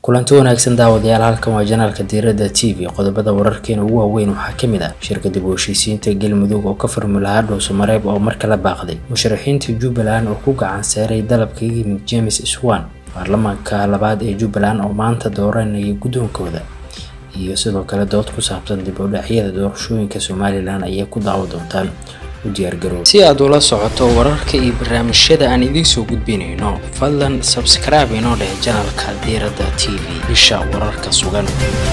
kulanti wanaagsan daawadayaal halkan waa janaalka diirada t v qodobada wararkeena ugu waaweyn waxaa kamid ah shirka dib u heshiisiinta galmudug oo ka furmi lahaa dhowsamareeb oo mar kala baaqday musharaxiinta jubbaland oo ku gacan seeray dalabka yimid james swan baarlamaanka labaad ee jubbaland oo maanta dooranaya guddoonkooda iyo sidoo kale dood ku saabsan dib u dhacyada doorashooyinka somalilan ayay ku daawo doontaan si aad ula socoto wararka iyo barnaamijyada aan idiin soo gudbinayno fadlan sabskraibe inoo dheh janalka diirada t v bisha wararka sugan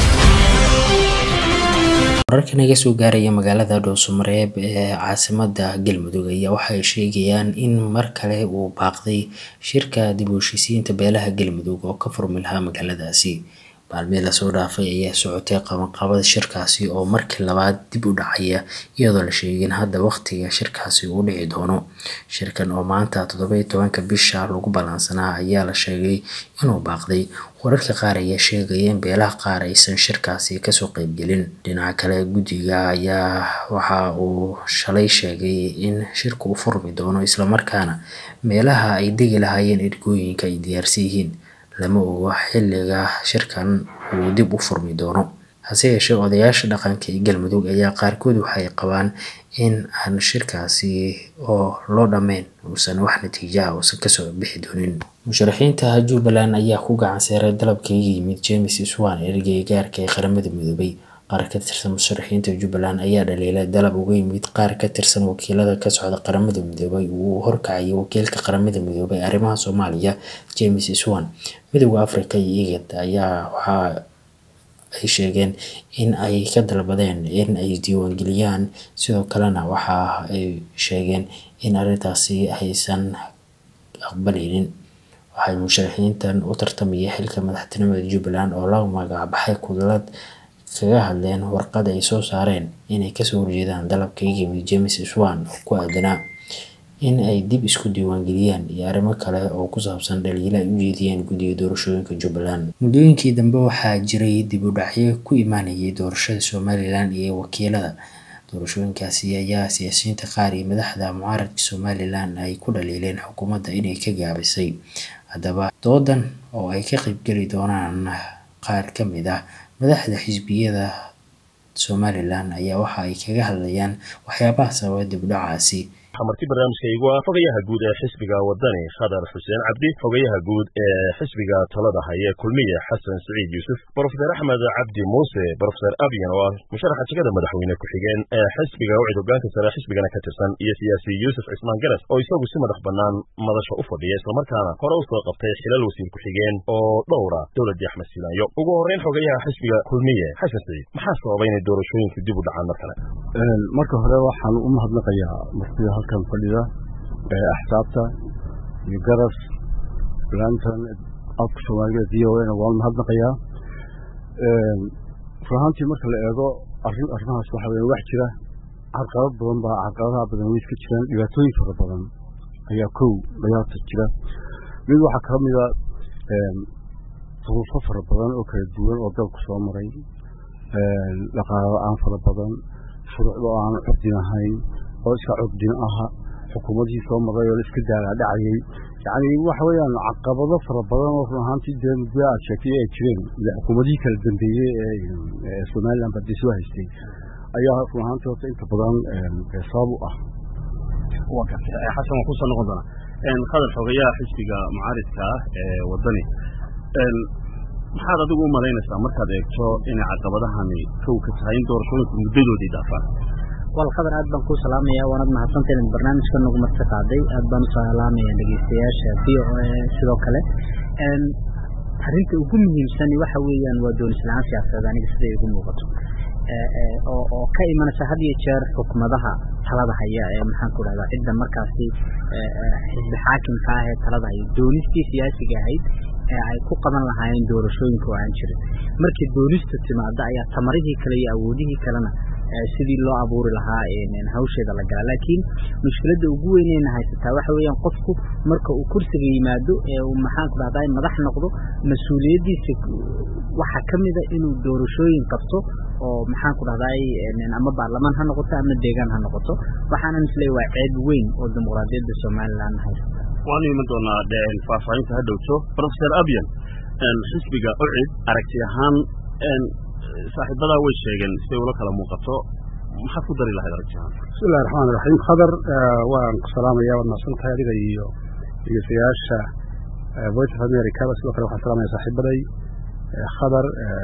wararka naga soo gaaraya magaalada dhowsamareeb ee caasimada galmudug ayaa waxay sheegayaan in mar kale uu baaqday shirka dib u heshiisiinta beelaha galmudug oo ka furmi lahaa magaaladaasi maalmihii lasoo dhaafay ayaa socotay qabanqabada shirkaasi oo markii labaad dib u dhacaya iyadoo la sheegin hadda waqtiga shirkaasi uu dhici doono shirkan oo maanta toddoba tobanka bisha lagu ballansanaa ayaa la sheegay inuu baaqday wararka qaar ayaa sheegaya in beelaha qaar aysan shirkaasi kasoo qeybgelin dhinaca kale guddiga ayaa waxa uu shalay sheegay in shirka uu furmi doono islamarkaana meelaha ay degi lahaayeen ergooyinka ay diyaarsan yihiin lama ogo xilliga shirkan uu dib u furmi doono hase yeeshee odayaasha dhaqanka ee galmudug ayaa qaarkood waxay qabaan in aan shirkaasi oo loo dhammeyn uusan wax natiijo ah uusan kasoo bixi doonin musharaxiinta jubbaland ayaa ku gacan seeray dalabka iga yimid james swan ergey gaarka ee qaramada midoobay qaar ka tirsan musharaxiinta jubbaland ayaa dhaliilay dalab uga yimid qaar ka tirsan wakiilada ka socda qaramada midoobay uu horkacayay wakiilka qaramada midoobay arrimaha soomaaliya james swan midooda africa iyo igad ayaa waxa ay sheegeen in ay ka dalbadeen in ay diiwaangeliyaan sidoo kalena waxa ay sheegeen in arrintaasi aysan aqbaleynin waxay musharaxiintan u tartamayay xilka madaxtinimada jubbaland oo la magacbaxay kudlad kaga hadleen warqad ay soo saareen inay kasoo horjeedaan dalabka iga yimid james swan oo ku aadanaa in ay dib isku diiwaangeliyaan iyo arrimo kale oo ku saabsan dhaliilo ay u jeediyeen guddiga doorashooyinka jubbaland muddooyinkii dambe waxaa jiray dib u dhacyo ku imaanayay doorashada somalilan iyo wakiilada doorashooyinkaasi ayaa siyaasiyiinta qaar iyo madaxda mucaaradka somalilan ay ku dhaliileen xukuumadda inay ka gaabisay haddaba doodan oo ay ka qeybgeli doonaan qaar ka mid ah madaxda xisbiyada somalilan ayaa waxa ay kaga hadlayaan waxyaabaha sababa dib u dhacaasi marti barnaamijka igu ah fogayaha guud ee xisbiga wadani khadar xuseen cabdi fogayaha guud ee xisbiga talada haya kulmiye xasan siciid yuusuf brofeser axmed cabdi muuse brofeser abyan oo ah musharaxa jegada madaxweyne ku-xigeen ee xisbiga wacid hogaanka sare xisbigana ka tirsan iyo siyaasi yuusuf cismaan garas oo isagu si madax bannaan madasha u fadhiya islamarkaana hore u soo qabtay xilal wasiir ku-xigeen oo dhowra dowladii axmed siilaayo ugu horreyn xogayaha xisbiga kulmiye xasan siciid maxaa sababay inay doorashooyinku dib u dhacaan mar kale marka hore waxaan u mahadnaqayaa martida halkan fadhida ee axsaabta iyo garas lantan afka soomaaliga v o na waan mahadnaqayaa runahaantii marka la eego arrin arrimahaas waxa weya wax jira carqalad badan baa carqaladaha badan way iska jiraan dhibaatooyin fara badan ayaa kow dhayaata jira mid waxaa ka mida duruufo fara badan oo kala duwan oo dalku soo maray dhaqaalo la-aan fara badan shuruucda oo aan curdin ahayn oo iska curdin aha xukuumadihii soo maray oo la iska daalaadhacayay yacni waxa weeyaan caqabado fara badan oo run ahaantii dee muddo aad sheegtay ay jireen xukuumadihii kala dambeeyey ee somaliland badi soo haystay ayaa run ahaantii horta inta badan sabab u ah waa gartay xasan waan kusoo noqon doonaa khadar xogayaha xisbiga mucaaridka ah ee wadani maxaad adigu u malaynaysaa markaad eegto inay caqabadahani kow ka tahay in doorashooyinku muddadoodii dhaafaan wal khadar aad baan kuu salaamaya waanad mahadsantahay inaad barnaamijka nagu marti qaaday aad baan u salaamaya dhegeystayaasha v o a sidoo kale arrinta ugu muhiimsani waxa weeyaan waa doonis la-aan siyaasadeed aniga siday igu muuqato oo ka imanaysa had iyo jeer xukumadaha talada haya ee maxaan ku dhahdaa cidda markaasi xisbi xaakimka ah ee talada haya doonistii siyaasiga ahayd ee ay ku qaban lahaayeen doorashooyinka oo aan jirin markii doonista timaada ayaa tamarihii kale iyo awoodihii kalena sidii loo abuuri lahaa hawsheeda la galaa laakiin mushkiladda ugu weyneyna haysataa waxa weeyaan qofku marka uu kursiga yimaado ee uu maxaan ku dhahdaa madax noqdo mas-uuliyaddiisa waxaa ka mida inuu doorashooyin qabto oo maxaan ku dhahdaay ama baarlamaan ha noqoto ama deegaan ha noqoto waxaanan isleeyahay waa ceeb weyn oo dimuqraadiyadda somaliland haysata waanu iman doonaa faahfaahinta ha dhowto professor abyan xisbiga ucid aragti ahaan saaxiibadaa way sheegeen siday ula kala muuqato maxaad ku dari lahayd aragti ahaan bismillahi raxmaan iraxiim khadar waan ku salaamaya waad mahadsan tahay adiga iyo dhegeystayaasha voice of americaba sidoo kale waxaan salaamaya saaxiibaday khadar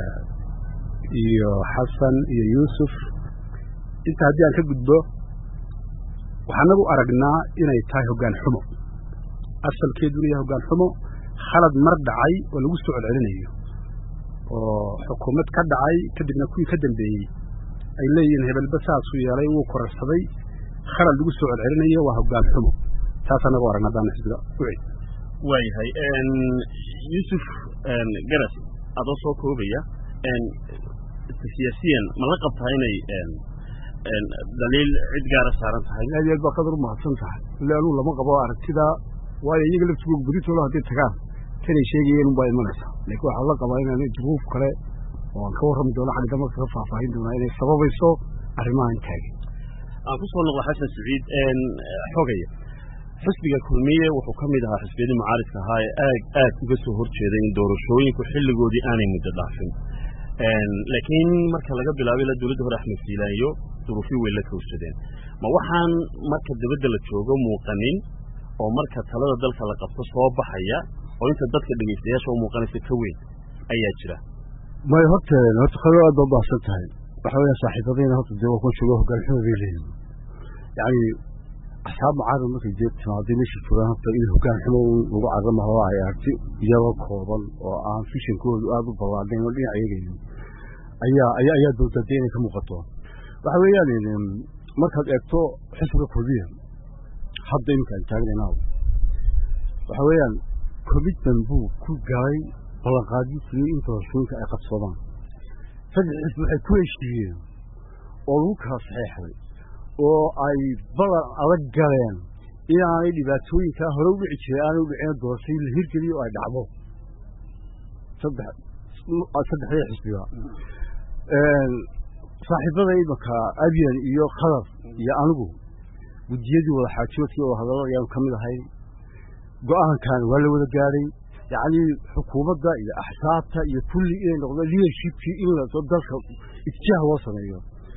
iyo xasan iyo yuusuf inta haddii aan ka gudbo waxaan nagu aragnaa inay tahay hoggaan xumo asalkeeduna yahay hoggaan xumo khalad mar dhacay oo lagu soo celcelinayo oo xukuumad ka dhacay kadibna kuwii ka dambeeyey ay leeyihiin hebelba saasuu yeelay wuu korarsaday khalad lagu soo celcelinayo waa hoggaan xumo taasaan nagu aragna haddaan xisbiga ucid waayahay yuusuf garas adoo soo koobaya siyaasiyan ma la qabtaa inay daliil cid gaara saaran tahay aad iyo aad baa qadar u mahadsan tahay ille anugu lama qabo aragtida waayo iyaga laftigooda beritooda hadday tagaan tanay sheegayeen unbaa imanaysa laakiin waxaa la qabaa inaan juruuf kale oo aan ka warrami doono xagga dambe kaga faahfaahin doonaa inay sababayso arrimahan taagin aan ku soo noqdo xasan saciid xogaya xisbiga kulmiye wuxuu ka mid ahaa xisbiyadii mucaaridka ahaa ee aad aad uga soo horjeeday in doorashooyinku xilligoodii aanay muddo dhaafin laakiin marka laga bilaabay la dowladda hore axmed fiilaayo duruufii way la kowsadeen ma waxaan marka dabadda la joogo muuqanin oo marka talada dalka la qabto soo baxaya oo inta dadka dhegaystayaasha u muuqanaysa ka weyn ayaa jira may horta horta khado aad baa baahsan tahay waxa weeya saaxiibadayna horta dee waa kuwa jooga hoggaan xumo bay leeyihin yacni asxaab mucaarad markay jeed timaaday meesha joogaan horta in hoggaan xumo lagu caramaho ay arti iyagoo kooban oo aan fishankoodu aada u ballaadhayn oo dhinac eegaynin ayaa ayaa ayaa dowdadee inay ka muuqato waxa weeyaan markaad eegto xisbiga kulmiya hadda iminka aan taagnayna waxa weeyaan commitment buu ku galay ballanqaadyo fuliyey in doorashooyinka ay qabsadaan saddex xisbi waxay ku heshiiyeen oo lagu kala saxeexday oo ay ballan adag galeen inaanay dhibaatooyinkaa hore u dhici jiray aanay u dhicin doorashay la hirgeliyo oo ay dhacdo saddex saddexdii xisbiga saaxiibada imanka abyan iyo khadar iyo anigu guddiyadii wada xaajoodkii oo hadallo ayaanu ka mid ahay go-aankan waa la wada gaadhay yacni xukuumadda iyo axsaabta iyo kulli inay noqdo leadershipkii in la dalka itjaah loo sameeyo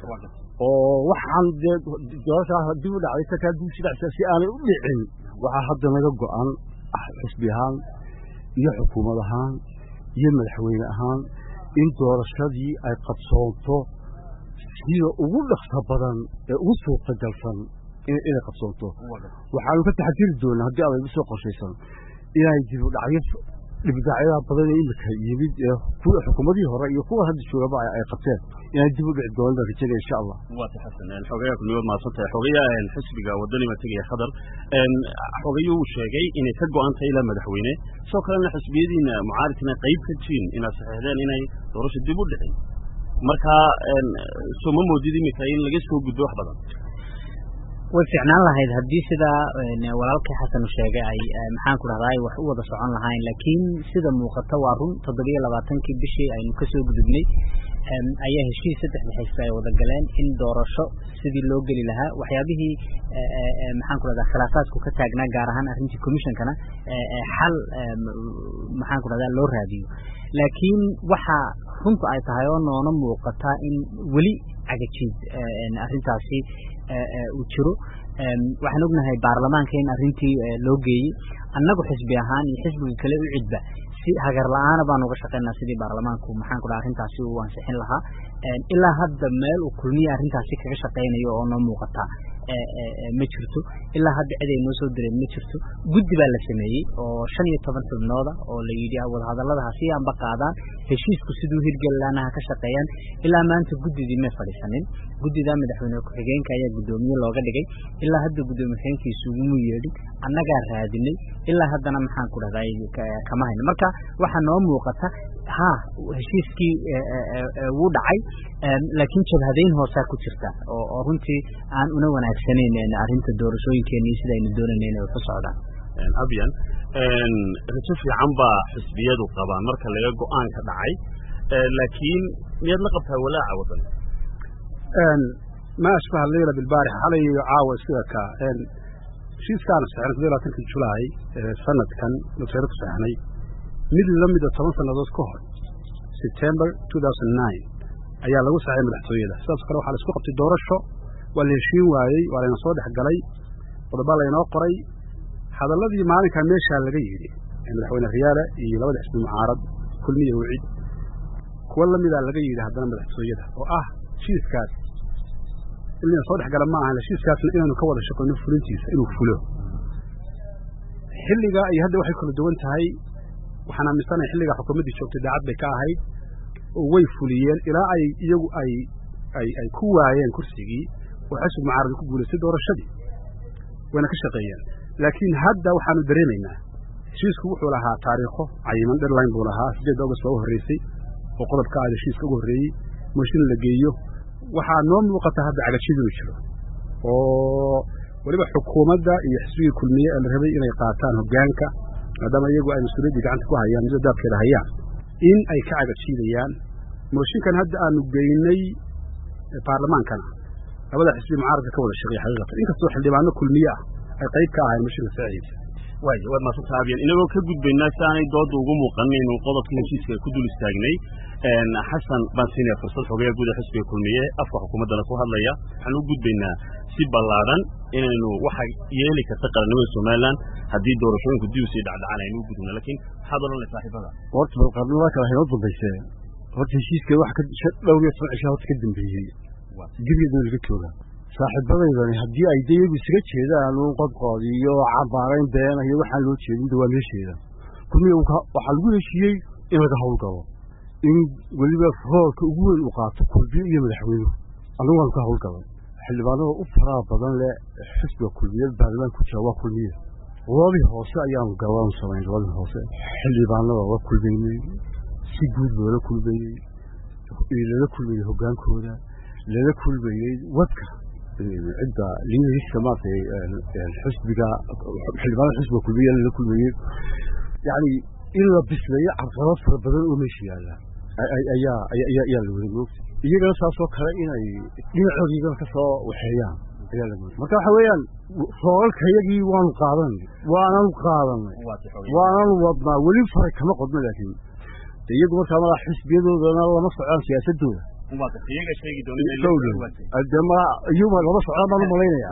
oo waxaan dee doorashaa dib u dhacday takaa dib sidacsa si aanay u dhicin waxaa hadda naga go-an xisbi ahaan iyo xukuumad ahaan iyo madaxweyne ahaan in doorashadii ay qabsoonto sida ugu dhaqsa badan ee ugu suurtagalsan inay qabsoonto waxaanu ka taxadiri doonaa haddii adayba soo qorshaysan inay dib u dhacyo dhibdhacyada badan ee imika yimid ee kuwa xukuumadihii hore iyo kuwa hadda joogaba ay qabteen inay dib u dhici doonaan baan rajaynaya insha allah waata xasan xogayaa kulmiyood mahadsan tahay xogayaa xisbiga wadani ma tegaya khadar xogayuu sheegay inay ka go-an tahay ilaa madaxweyne sidoo kalena xisbiyadiina mucaaridkina qayb ka jirin inaad saxeexdeen inay doorasho dib u dhicin marka soo ma moodid imika in laga soo gudbo wax badan way fiicnaan lahayd haddii sidaa walaalkii xasan u sheegay ay maxaan ku dhahdaa ay wax u wada socon lahayn laakiin sida muuqata waa run toddobiyo labaatankii bishii aynu kasoo gudubnay ayaa heshiis saddexda xisbi ay wada galeen in doorasho sidii loo geli lahaa waxyaabihii maxaan ku dhahdaa khilaafaadku ka taagnaa gaar ahaan arrintii commissionkana xal maxaan ku dhahdaa loo raadiyo laakiin waxa runta ay tahay oo noona muuqata in weli cagajiid arrintaasi uu jiro waxaan ognahay baarlamaanka in arrintii loo geeyey annagu xisbi ahaan iyo xisbiga kale u cidba si hagar la-aana baan uga shaqaynaa sidii baarlamaanku maxaan ku dhaha arrintaasi uu ansixin lahaa ilaa hadda meel uu kulmiya arrintaasi kaga shaqaynayo oo noo muuqata ma jirto ilaa hadda cid ay noo soo direen ma jirto guddi baa la sameeyey oo shan iyo toban xubnooda oo la yidhi wadahadallada ha sii anba qaadaan heshiisku siduu hirgeli lahaana ha ka shaqeeyaan ilaa maanta guddidii may fadhiisanin guddidaa madaxweyne ku-xigeenka ayaa guddoomiye looga dhigay ilaa hadda guddoomiye ku-xigeenkiisu uguma yeedhin annagaa raadinay ilaa haddana maxaan ku dhahdaa kama hayno marka waxaa noo muuqata ha heshiiskii wuu dhacay laakiin jabhadayn hoosaa ku jirta oo runtii aan una wanaagsanayn arrinta doorashooyinkeena iyo sidaynu doonayna inay ku socdaan abyan rajo fiican baa xisbiyadu qabaan marka laga go-aanka dhacay laakiin miyaad la qabtaa walaaca wadan ma ashbaha leyla bilbaarix xalay iyo caawa sida ka heshiiskaana saxnay kudii labaatankii julaay sanadkan nusayro ku saxnay mid la mida toban sannadood ka hor september two thousand nine ayaa lagu saxay madaxtooyada sidaas kale waxaa la isku qabtay doorasho waa la heshiin waayey waa layna soo dhex galay qodobaa laynoo qoray hadalladii maalinkaa meeshaa laga yidhi ee madaxweyne riyaale iyo labada xisbi mucaarad kulmiya wicid kuwa la midaa laga yidhi haddana madaxtooyada oo ah heshiiskaas in layna soo dhex gala ma ahan heshiiskaasna inaynu ka wada shaqayno fulintiisa inuu fulo xilliga iyo hadda waxay kala duwan tahay waxaan aaminsanahay xilligaa xukuumaddii joogtay daacad bay ka ahayd oo way fuliyeen ilaa ay iyagu ay ay ay ku waayeen kursigii oo xisbi mucaarad ku guulaystay doorashadii wayna ka shaqeeyeen laakiin hadda waxaanu dareemaynaa heshiisku wuxuu lahaa taariikho cayiman deadline buu lahaa sideed august baa u horreysay oo qodobka aada heshiiska ugu horreeyey mooshin la geeyo waxaa noo muuqata hadda cagajid inuu jiro oo weliba xukuumadda iyo xisbigii kulmiye ee la rabay inay qaataan hoggaanka maadaama iyagu ay mas-uuliyaddii gacanta ku hayaan midda daabkeeda hayaan in ay ka cagajiidayaan mooshinkan hadda aanu geynay baarlamaankana labada xisbi mucaaradka ka wada shaqeeya xaqiiqatan inkastoo xildhibaano kulmiye ah ay qayb ka ahayn mooshinka saciidsa waay waad maadsantaha abiyan inagoo ka gudbaynaa si aanay dooda ugu muuqanin inuu qodobka heshiiska ku dul istaagnay xasan baan siinaya fursad xogeya guud ee xisbiga kulmiye afka xukuumaddana ku hadlaya waxaan u gudbaynaa si ballaadhan inaynu waxa yeeli karta qarannimada somalilan haddii doorashooyinku dib usii dhacdhacaan aynu u gudubno laakiin maxaad odhanay saaxiibada horta balqarnimada kale haynoo dambayse horta heshiiska wax ka dhowr iyo toban cishaa horta ka dambeeyey dibgeedana laga jooga saaxiibadaydani haddii ay de iyagu isaga jeedaan uun qodqood iyo cambaarayn beena iyo waxaan loo jeedin de waa meesheeda kulmiya waxaa lagu heshiiyey in laga howlgalo in weliba roolka ugu weyn uu qaato kulmiye iyo madaxweynuhu annagu waanu ka howlgalay xildhibaanada u faraha badan leh xisbiga kulmiye baarlamaan ku jira waa kulmiye labadii hoose ayaanu gallaanu samayn labadii hoose xildhibaanada la kulmaynay si guud loola kulmayey lala kulmayey hoggaankooda lala kulmayey wadka cidda liidariska maaragtay xisbiga xildhibaanada xisbiga kulmiye lala kulmayey yacni in la bisleeyo carqalad fara badan oo meesha yaalla ayaa ayaa la wada moogta iyagana saasoo kale inay dhinacooda iyagana ka soo waxeeyaan ayaa la moogta marka waxa weeyaan roolalkayagii waanu qaadanay waananu qaadanay waananu wadnaa weli faray kama qodno laakiin de iyagu markaa madax xisbiyadoodana lama socdaan siyaasadooda de ma iyuma lama socdaan baan u malaynaya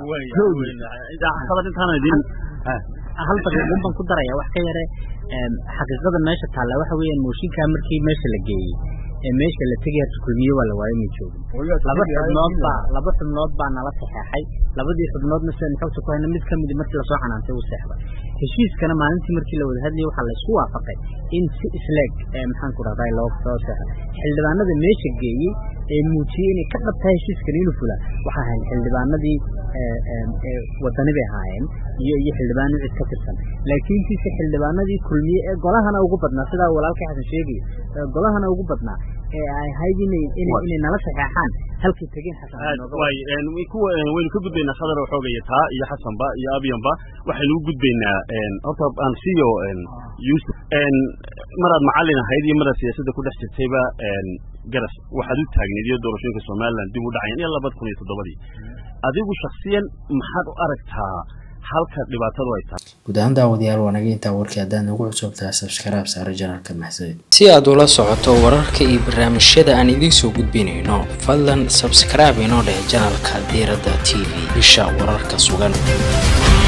hal daqiiqun baan ku daraya wax ka yare xaqiiqada meesha taalla waxa weeyaan mooshinkaa markii meesha la geeyey ee meesha la tegay harta kulmiye waa la waayo ma joogin laba xubnood baa laba xubnood baa nala saxeexay labadii xubnoodna sidaan xogta ku hayna mid ka midi markii lasoo xanaantay uu seexday heshiiskana maalintii markii la wada hadlayay waxaa laysku waafaqay in si isleeg maxaan ku rahday loo soo seexday xildhibaanada meesha geeyey ee muujiyey inay ka dhabtahay heshiiskani inuu fulaa waxa ahayd xildhibaanadii wadani bay ahaayeen iyo iyo xildhibaano cid ka tirsan laakiin kiise xildhibaanadii kulmiye ee golahana ugu badnaa sidaa walaalkay xasan sheegayo golahana ugu badnaa ee ay ahayd inay inay nala saxeexaan halkay tegeen xasan waynu ka gudbaynaa khadar oo xoogaya taa iyo xasanba iyo abyanba waxaynu u gudbaynaa horta aan siiyo yuusuf maraad macallin ahayd iyo maraad siyaasadda ku dhex jirtayba garas waxaad u taagneed iyo doorashooyinka somalilan dib u dhacayan iyo labada kun iyo toddobadii adigu shaksiyan maxaad u aragtaa halka dhibaatadu ay tahay guud ahaan daawadayaal waanaga intaa warkii haddaad nagu cusubtaa sabskaraab saare janalka maxsad si aad ula socoto wararka iyo barnaamijyada aan idiin soo gudbinayno fadlan sabskaraab inoo dheh janalka diiradda t v isha wararka sugan